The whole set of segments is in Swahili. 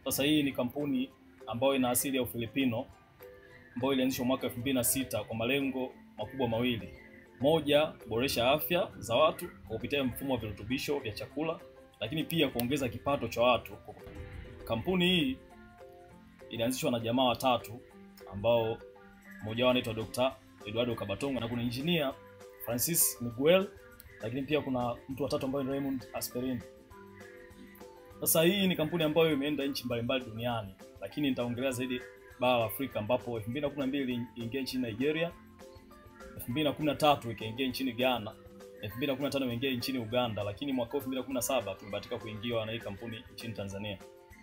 Sasa hii ni kampuni ambayo ina asili ya Ufilipino ambayo ilianzishwa mwaka 2006 kwa malengo makubwa mawili. Moja, kuboresha afya za watu kwa kupitia mfumo wa virutubisho vya chakula, lakini pia kuongeza kipato cha watu. Kampuni hii ilianzishwa na jamaa watatu ambao mmoja wao anaitwa Dr. Eduardo Kabatonga na kuna engineer Francis Miguel, lakini pia kuna mtu watatu ambaye ni Raymond Asperin. Sasa hii ni kampuni ambayo imeenda nchi mbalimbali duniani, lakini nitaongelea zaidi bara la Afrika ambapo 2012 iliingia nchini Nigeria, 2013 ikaingia nchini Ghana, 2015 imeingia nchini Uganda, lakini mwaka 2017 tumebahatika kuingiwa na hii kampuni nchini Tanzania.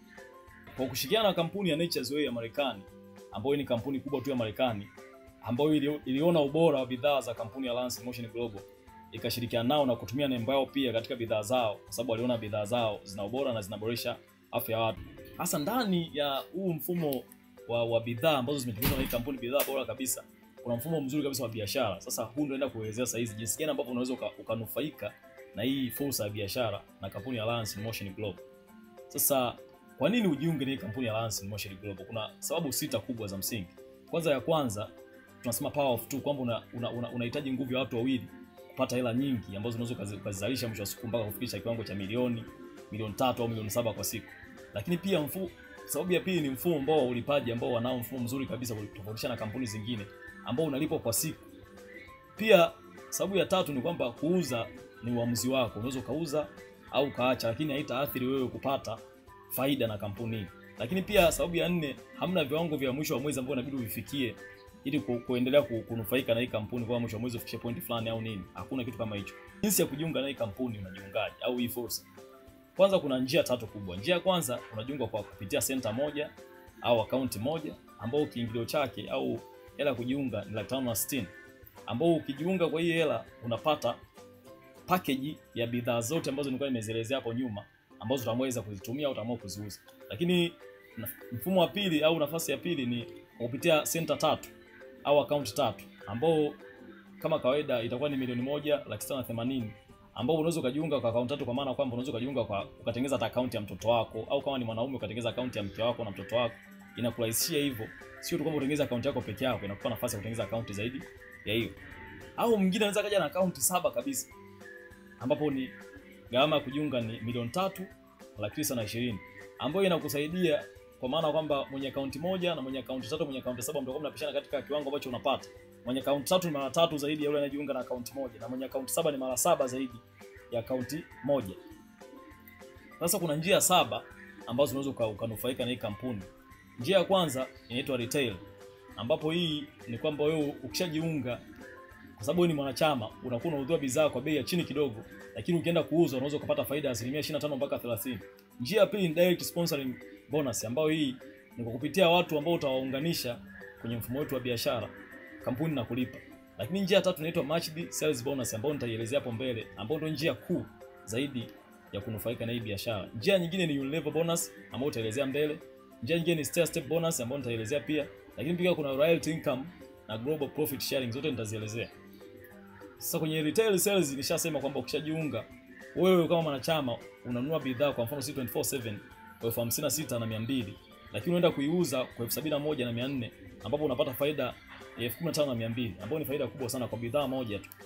Kwa kushirikiana na kampuni ya Nature's Way ya Marekani, ambayo ni kampuni kubwa tu ya Marekani, ambayo ili, iliona ubora wa bidhaa za kampuni ya Lance Motion Global ikashirikiana nao na kutumia nembo yao pia katika bidhaa zao, kwa sababu waliona bidhaa zao zina ubora na zinaboresha afya ya watu. Hasa ndani ya huu mfumo wa, wa bidhaa ambazo zimetengenezwa na hii kampuni, bidhaa bora kabisa, kuna mfumo mzuri kabisa wa biashara. Sasa huu ndio naenda kuelezea sasa hizi jinsi gani ambavyo unaweza uka, ukanufaika na hii fursa ya biashara na kampuni ya Lance Motion Global. Sasa kwa nini ujiunge na hii kampuni ya Lance Motion Global? Kuna sababu sita kubwa za msingi. Kwanza ya kwanza tunasema power of two, kwamba unahitaji una, una, una nguvu ya watu wawili kupata hela nyingi ambazo unaweza ukazizalisha mwisho wa siku mpaka kufikisha kiwango cha milioni milioni tatu au milioni saba kwa siku. Lakini pia mfu, sababu ya pili ni mfumo ambao wa ulipaji ambao wanao mfumo mzuri kabisa kutofautisha na kampuni zingine ambao unalipwa kwa siku. Pia sababu ya tatu ni kwamba kuuza ni uamuzi wako, unaweza ukauza au ukaacha, lakini haitaathiri wewe kupata faida na kampuni hii. Lakini pia sababu ya nne, hamna viwango vya mwisho wa mwezi ambao inabidi uvifikie ili ku, kuendelea ku, kunufaika na hii kampuni kwa mwisho wa mwezi ufikishe point fulani au nini. Hakuna kitu kama hicho. Jinsi ya kujiunga na hii kampuni, unajiungaje au hii fursa? Kwanza kuna njia tatu kubwa. Njia ya kwanza unajiunga kwa kupitia center moja au akaunti moja ambao kiingilio chake au hela kujiunga ni laki tano na sitini ambao ukijiunga kwa hii hela unapata package ya bidhaa zote ambazo nilikuwa nimezielezea hapo nyuma ambazo utaweza kuzitumia au utaamua kuziuza. Lakini mfumo wa pili au nafasi ya pili ni kupitia center tatu au akaunti tatu ambao kama kawaida itakuwa ni milioni moja laki sita na themanini ambao unaweza ukajiunga kwa akaunti tatu, kwa maana kwamba unaweza ukajiunga kwa ukatengeneza hata akaunti ya mtoto wako, au kama ni mwanaume ukatengeneza akaunti ya mke wako na mtoto wako. Inakurahisishia hivyo, sio tu kwamba utengeneza akaunti yako peke yako, inakupa nafasi ya kutengeneza akaunti zaidi ya hiyo. Au mwingine anaweza kaja na akaunti saba kabisa, ambapo ni gharama ya kujiunga ni milioni tatu laki tisa na ishirini ambayo inakusaidia kwa maana kwamba mwenye akaunti moja na mwenye akaunti tatu, mwenye akaunti saba mtakuwa mnapishana katika kiwango ambacho unapata. Mwenye akaunti tatu ni mara tatu zaidi ya yule anayejiunga na akaunti moja, na mwenye akaunti saba ni mara saba zaidi ya akaunti moja. Sasa kuna njia saba ambazo unaweza ukanufaika na hii kampuni. Njia ya kwanza inaitwa retail, ambapo hii ni kwamba wewe ukishajiunga, kwa sababu wewe ni mwanachama, unakuwa unaudhia bidhaa kwa bei ya chini kidogo, lakini ukienda kuuza unaweza kupata faida ya asilimia 25 mpaka 30. Njia ya pili ni direct sponsoring bonus ambayo hii ni kwa kupitia watu ambao utawaunganisha kwenye mfumo wetu wa biashara, kampuni na kulipa. Lakini njia tatu inaitwa matched sales bonus ambayo nitaielezea hapo mbele, ambayo ndio njia kuu zaidi ya kunufaika na hii biashara. Njia nyingine ni unilever bonus ambayo utaelezea mbele. Njia nyingine ni stair step bonus ambayo nitaielezea pia, lakini pia kuna royalty income na global profit sharing, zote nitazielezea. Sasa kwenye retail sales nishasema kwamba ukishajiunga wewe kama mwanachama unanunua bidhaa kwa mfano C247 kwa elfu hamsini na sita na mia mbili lakini unaenda kuiuza kwa elfu sabini na moja na mia nne ambapo unapata faida ya elfu kumi na tano na mia mbili ambayo ni faida kubwa sana kwa bidhaa moja tu.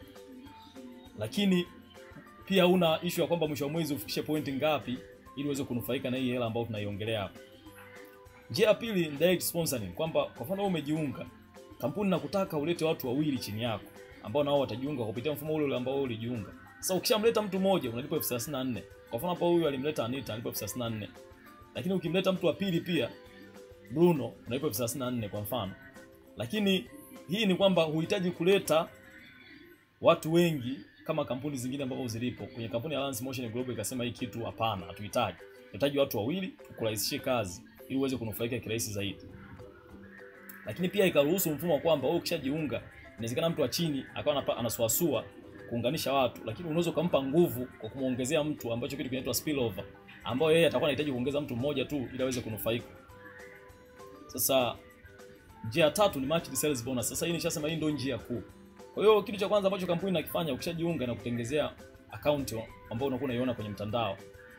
Lakini pia una issue ya kwamba mwisho wa mwezi ufikishe pointi ngapi ili uweze kunufaika na hii hela ambayo tunaiongelea hapa. Njia ya pili ni direct sponsoring, kwamba kwa mfano wewe umejiunga, kampuni nakutaka ulete watu wawili chini yako ambao nao watajiunga kupitia mfumo ule ule ambao wewe ulijiunga. Sasa ukishamleta mtu mmoja unalipa elfu thelathini na nne. Kwa mfano hapo huyu alimleta Anita analipa elfu thelathini na nne. Lakini ukimleta mtu wa pili pia Bruno unalipa elfu thelathini na nne kwa mfano. Lakini hii ni kwamba huhitaji kuleta watu wengi kama kampuni zingine ambazo zilipo. Kwenye kampuni ya Lance Motion Global ikasema hii kitu hapana, hatuhitaji. Tunahitaji watu wawili tukurahisishie kazi ili uweze kunufaika kirahisi zaidi. Lakini pia ikaruhusu mfumo wa kwamba wewe ukishajiunga, inawezekana mtu wa chini akawa anasuasua kuunganisha watu, lakini unaweza ukampa nguvu kwa kumuongezea mtu ambacho kitu kinaitwa spillover, ambayo yeye atakuwa anahitaji kuongeza mtu mmoja tu ili aweze kunufaika. Sasa njia tatu ni matched sales bonus. Sasa hii nishasema hii ndio njia kuu. Kwa hiyo kitu cha kwanza ambacho kampuni inakifanya ukishajiunga na kutengezea account ambayo unakuwa unaiona kwenye mtandao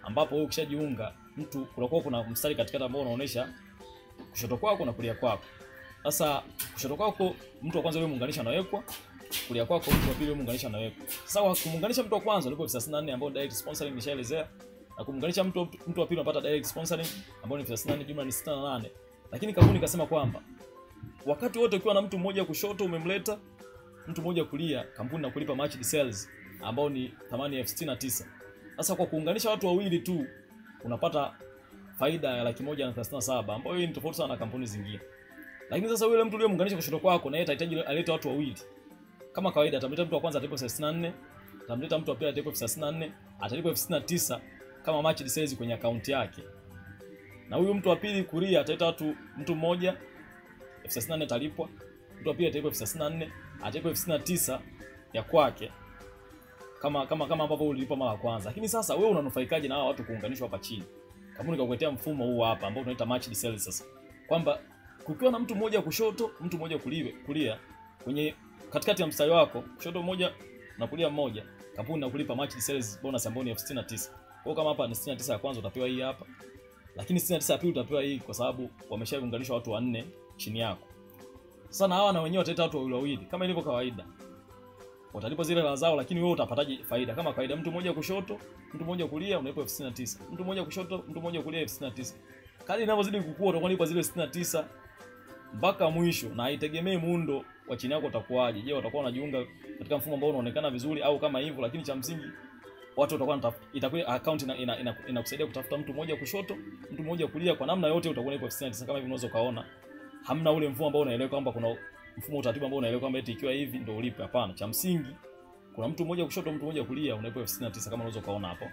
ambapo wewe ukishajiunga mtu kunakuwa kuna mstari katikati ambao unaonyesha kushoto kwako na kulia kwako. Sasa kushoto kwako mtu wa kwanza yule muunganisha anawekwa, kulia kwako mtu wa pili yule muunganisha anawekwa. Sasa kwa kumuunganisha mtu wa kwanza ulipo 34 ambao direct sponsoring nishaelezea na kumuunganisha mtu mtu wa pili unapata direct sponsoring ambao ni 34 jumla ni 68. Lakini kampuni ikasema kwamba wakati wote ukiwa na mtu mmoja kushoto umemleta mtu mmoja kulia, kampuni na kulipa matched sales ambao ni thamani elfu sitini na tisa. Sasa kwa kuunganisha watu wawili tu unapata faida ya laki moja na thelathini na saba ambayo hii ni tofauti sana na kampuni zingine. Lakini sasa yule mtu uliyemuunganisha kushoto kwako na yeye atahitaji alete watu wawili. Kama kawaida atamleta mtu wa kwanza atalipa elfu sitini na nne, atamleta mtu wa pili atalipa elfu thelathini na nne, atalipa elfu sitini na tisa kama matched sales kwenye akaunti yake. Na huyu mtu wa pili kulia ataleta watu mtu mmoja elfu thelathini na nne atalipwa, mtu wa pili atalipwa elfu thelathini na nne, atalipwa elfu sitini na tisa ya kwake kama kama kama ambavyo ulilipa mara ya kwanza. Lakini sasa wewe unanufaikaje na hao watu kuunganishwa hapa chini? Kampuni kakuletea mfumo huu hapa ambao tunaita matched sales sasa. Kwamba kukiwa na mtu mmoja kushoto, mtu mmoja kulia, kulia kwenye katikati ya mstari wako, kushoto mmoja na kulia mmoja, kampuni inakulipa matched sales bonus ambayo ni elfu sitini na tisa. Kwa hiyo kama hapa ni 69 ya kwanza utapewa hii hapa. Lakini 69 ya pili utapewa hii kwa sababu wameshaunganishwa watu wanne chini yako. Sasa na hawa na wenyewe wataleta watu wawili wawili kama ilivyo kawaida watalipa zile hela zao, lakini wewe utapataje faida? Kama kawaida, mtu mmoja kushoto, mtu mmoja kulia, unalipa elfu sitini na tisa. Mtu mmoja kushoto, mtu mmoja kulia, elfu sitini na tisa. Kadri inavyozidi kukua, utakuwa unalipa zile sitini na tisa mpaka mwisho, na haitegemei muundo wa chini yako utakuwaje. Je, watakuwa wanajiunga katika mfumo ambao unaonekana vizuri au kama hivyo? Lakini cha msingi watu watakuwa wanatafuta, itakuwa account ina, ina, ina, inakusaidia kutafuta mtu mmoja kushoto, mtu mmoja kulia, kwa namna yote utakuwa unalipa elfu sitini na tisa kama hivi unaweza kaona. Hamna ule mfumo ambao unaeleweka kwamba kuna mfumo utaratibu ambao unaelewa kwamba eti ikiwa hivi ndio ulipe. Hapana, cha msingi kuna mtu mmoja kushoto, mtu mmoja kulia, unalipa elfu sitini na tisa kama unaweza kaona hapo.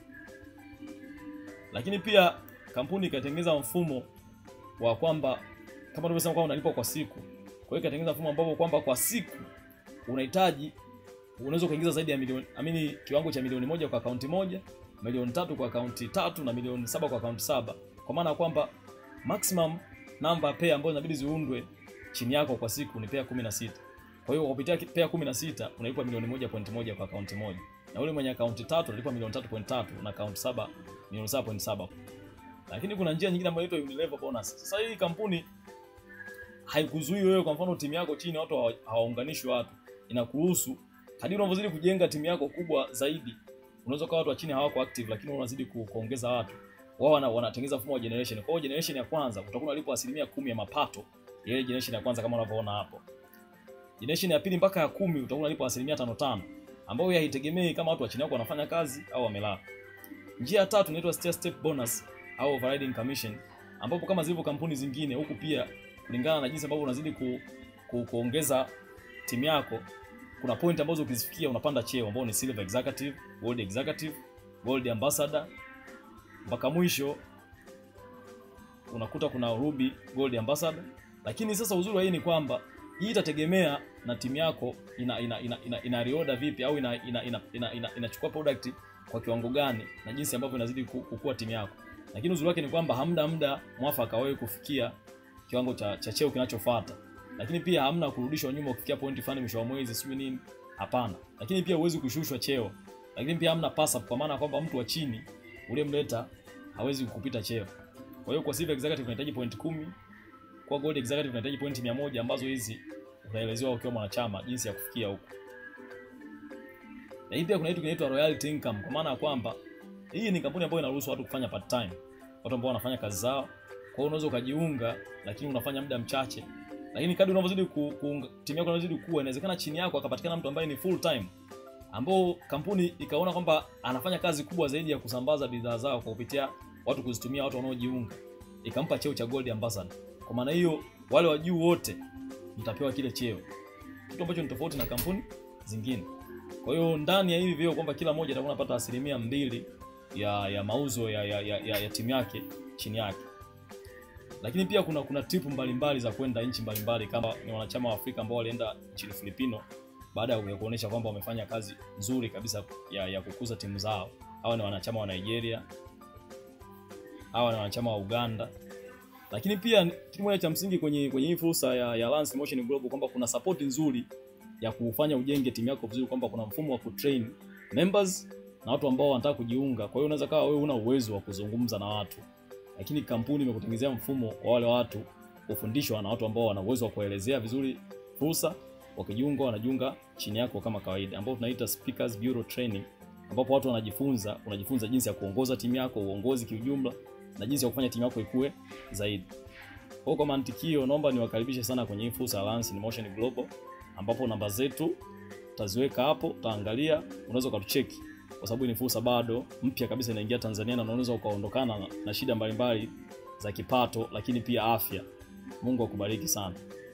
Lakini pia kampuni ikatengeneza mfumo wa kwamba kama tulivyosema kwamba unalipa kwa siku. Kwa hiyo ikatengeneza mfumo ambapo kwamba kwa siku unahitaji unaweza kuingiza zaidi ya milioni amini, kiwango cha milioni moja kwa akaunti moja, milioni tatu kwa akaunti tatu na milioni saba kwa akaunti saba, kwa maana ya kwamba maximum number pair ambazo inabidi ziundwe chini yako kwa siku ni pair 16. Kwa hiyo kupitia pair 16 unalipa milioni moja point moja kwa akaunti moja. Na ule mwenye akaunti tatu unalipa milioni tatu point tatu na akaunti saba milioni saba point saba. Lakini kuna njia nyingine ambayo inaitwa Unilever bonus. Sasa hii kampuni haikuzuii wewe, kwa mfano timu yako chini watu hawaunganishwi watu, inakuruhusu kadiri unavyozidi kujenga timu yako kubwa zaidi, unaweza kuwa watu wa chini hawako active, lakini unazidi kuongeza watu wao wana, wanatengeneza mfumo wa generation. Kwa hiyo generation ya kwanza utakuwa unalipwa asilimia kumi ya mapato ya ile generation ya kwanza kama unavyoona hapo. Generation ya pili mpaka ya kumi utakuwa unalipwa asilimia tano tano, ambayo haitegemei kama watu wa chini yako wanafanya kazi au wamelala. Njia ya tatu inaitwa stair step bonus au overriding commission, ambapo kama zilivyo kampuni zingine huku pia kulingana na jinsi ambavyo unazidi ku, ku, kuongeza timu yako kuna point ambazo ukizifikia unapanda cheo ambao ni silver executive, gold executive, gold ambassador mpaka mwisho unakuta kuna ruby gold ambassador. Lakini sasa uzuri wa hii ni kwamba hii itategemea na timu yako ina ina ina, ina, ina reorder vipi au ina ina ina, ina, ina, inachukua product kwa kiwango gani na jinsi ambavyo inazidi kukua timu yako. Lakini uzuri wake ni kwamba hamna muda mwafaka wewe kufikia kiwango cha, cha cheo kinachofuata. Lakini pia hamna kurudishwa nyuma kufikia pointi fulani mwisho wa mwezi sijui nini, hapana. Lakini pia huwezi kushushwa cheo. Lakini pia hamna pass up kwa maana kwamba mtu wa chini uliyemleta hawezi kukupita cheo. Kwa hiyo kwa silver executive unahitaji point kumi, kwa gold executive unahitaji point mia moja ambazo hizi utaelezewa ukiwa mwanachama jinsi ya kufikia huko. Na hii pia kuna kitu kinaitwa royalty income kwa maana ya kwamba hii ni kampuni ambayo inaruhusu watu kufanya part time. Watu ambao wanafanya kazi zao. Kwa hiyo unaweza ukajiunga lakini unafanya muda mchache. Lakini kadri unavyozidi ku, ku timu yako inazidi kuwa inawezekana chini yako akapatikana mtu ambaye ni full time ambao kampuni ikaona kwamba anafanya kazi kubwa zaidi ya kusambaza bidhaa zao kwa kupitia watu kuzitumia watu wanaojiunga, ikampa cheo cha gold ambassador. Kwa maana hiyo wale wa juu wote mtapewa kile cheo, kitu ambacho ni tofauti na kampuni zingine. Kwa hiyo ndani ya hivi vyeo kwamba kila mmoja atakuwa anapata asilimia mbili ya ya mauzo ya, ya, ya, ya, ya timu yake chini yake. Lakini pia kuna kuna tipu mbalimbali za kwenda nchi mbalimbali, kama ni wanachama wa Afrika ambao walienda nchini Filipino baada ya kuonyesha kwamba wamefanya kazi nzuri kabisa ya, ya kukuza timu zao. Hawa ni wanachama wa Nigeria, hawa ni wanachama wa Uganda. Lakini pia kitu moja cha msingi kwenye kwenye hii fursa ya, ya Lance Motion Global kwamba kuna support nzuri ya kufanya ujenge timu yako vizuri, kwamba kuna mfumo wa kutrain members na watu ambao wanataka kujiunga. Kwa hiyo unaweza kawa wewe una uwezo wa kuzungumza na watu, lakini kampuni imekutengenezea mfumo wa wale watu kufundishwa na watu ambao wana uwezo wa kuelezea vizuri fursa. Wakijiunga wanajiunga chini yako kama kawaida, ambao tunaita speakers bureau training, ambapo watu wanajifunza, unajifunza jinsi ya kuongoza timu yako, uongozi kiujumla, na jinsi ya kufanya timu yako ikue zaidi. Kwa kwa mantikio, naomba niwakaribishe sana kwenye hii fursa Alliance in Motion Global, ambapo namba zetu taziweka hapo, utaangalia, unaweza ukatucheki kwa sababu ni fursa bado mpya kabisa inaingia Tanzania, na unaweza ukaondokana na, na shida mbalimbali za kipato, lakini pia afya. Mungu akubariki sana.